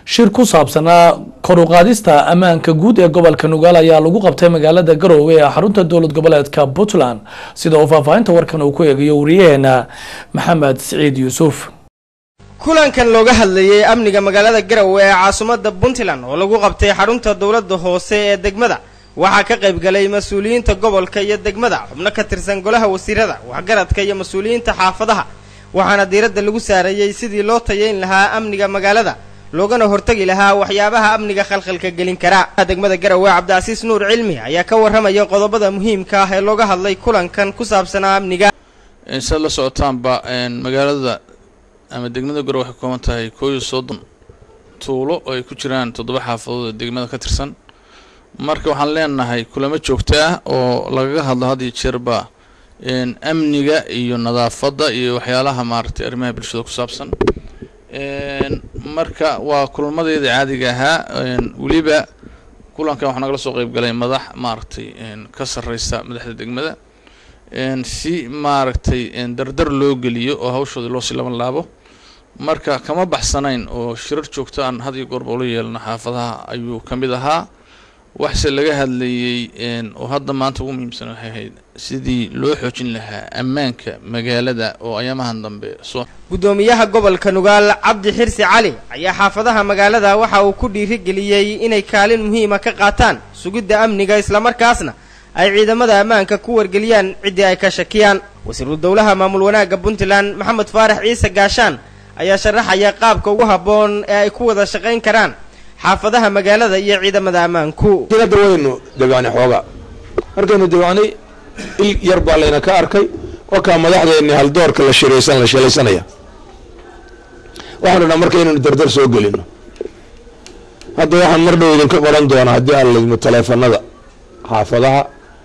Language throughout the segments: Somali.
shir ku saabsanaa kor u qaadista ammaanka guud ee gobolka nugaal ayaa lagu qabtay magaalada garoowe ee xarunta dowlad goboleedka puntland sida uu faahfaahinta warkan uu ku eegayo wariyaheena maxamed siciid yuusuf kulankan looga hadlayay amniga magaalada garowe ee caasimadda puntland oo lagu qabtay xarunta dowladda hoose ee degmada waxaa ka qayb galay mas-uuliyiinta gobolka iyo degmada xubno ka tirsan golaha wasiirada waxgaradka iyo mas-uuliyiinta xaafadaha waxaana diiradda lagu saarayey sidii loo tayayn lahaa amniga magaalada loogana hortagi lahaa waxyaabaha amniga khalkhalka gelin kara degmada garowe cabdicasiis nuur cilmi ayaa ka warramaya qodobada muhiimka ah ee looga hadlay kulankan ku saabsanaa amniga saad la socotaanba magaalada ama degmada garowe waxay kooban tahay koo iyo soddon tuulo oo ay ku jiraan toddoba xaafadood ee degmada ka tirsan marka waxaan leenahay kulamo joogto ah oo lagaga hadlo had iyo jeerba amniga iyo nadaafadda iyo waxyaalaha maaragtay arrimaha bulshada ku saabsan marka waa kulamadeeda caadiga ahaa weliba kulankan waxaa nagala soo qeyb galay madax maaragtay ka sarreysa madaxda degmada si maaragtay dardar loo geliyo oo hawshooda loosii laban laabo marka kama baxsanayn oo shirar joogto aan had iyo goorba ula yeelno xaafadaha ayuu ka mid ahaa waxse laga hadlayey oo hadda maanta ugu muhiimsan waxay ahayd sidii loo xoojin lahaa ammaanka magaalada oo ayaamahan dambe soo guddoomiyaha gobolka nugaal cabdi xirsi cali ayaa xaafadaha magaalada waxa uu ku dhiirigeliyey inay kaalin muhiima ka qaataan sugidda amniga islamarkaasna ay ciidamada ammaanka ku wargeliyaan ciddii ay ka shakiyaan wasiiru dowlaha maamul wanaagga puntland maxamed faarax ciise gaashaan ayaa sharaxaya qaabka ugu habboon ee ay ku wada shaqayn karaan xaafadaha magaalada iyo ciidamada ammaanku hadda waynu debacnay xoogaa markaynu debacnay il yar baa layna ka arkay wakaa madaxdeenni haldoorka la shiraysan la shilaysanaya waxaanu dhaa marka inaynu dardar soo gelino hadda waxaan mar dhow idinka qoran doonaa haddii aan laydmo taleefanada xaafadaha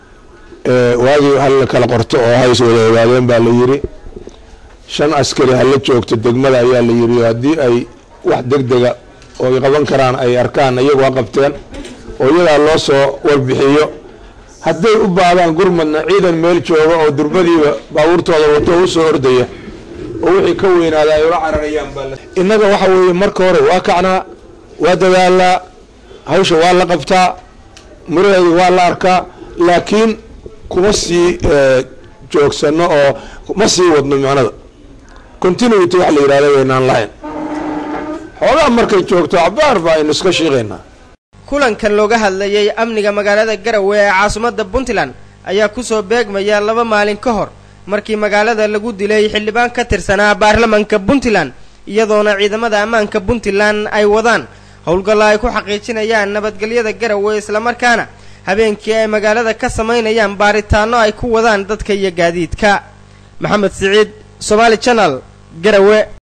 waagii hal kala qorto oo hays wada ogaadeen baa la yiri shan askari hala joogto degmada ayaa la yiri haddii ay wax degdega oo ay qaban karaan ay arkaan iyagu ha qabteen oo iyadaa loo soo warbixiyo hadday u baahdaan gurmadna ciidan meel jooga oo durbadiiba baabuurtooda wato u soo ordaya oo wixii ka weynaada ay ula cararayaan baa innaga waxa weeye marka hore waa kacnaa waa dadaalaa hawsha waa la qabtaa muraheedu waa la arkaa laakiin kuma sii joogsano oo ma sii wadno macnada continuity wax la yidhahda waynaan lahayn xoogaa markay joogto cabaar ba aynu iska shiiqaynaa kulankan looga hadlayay amniga magaalada garowe ee caasimadda puntland ayaa kusoo beegmaya laba maalin ka hor markii magaalada lagu dilay xildhibaan ka tirsanaa baarlamanka puntland iyadoona ciidamada ammaanka puntland ay wadaan howlgallo ay ku xaqiijinayaan nabadgelyada garowe islamarkaana habeenkii ay magaalada ka samaynayaan baaritaano ay ku wadaan dadka iyo gaadiidka maxamed siciid somaali janal garowe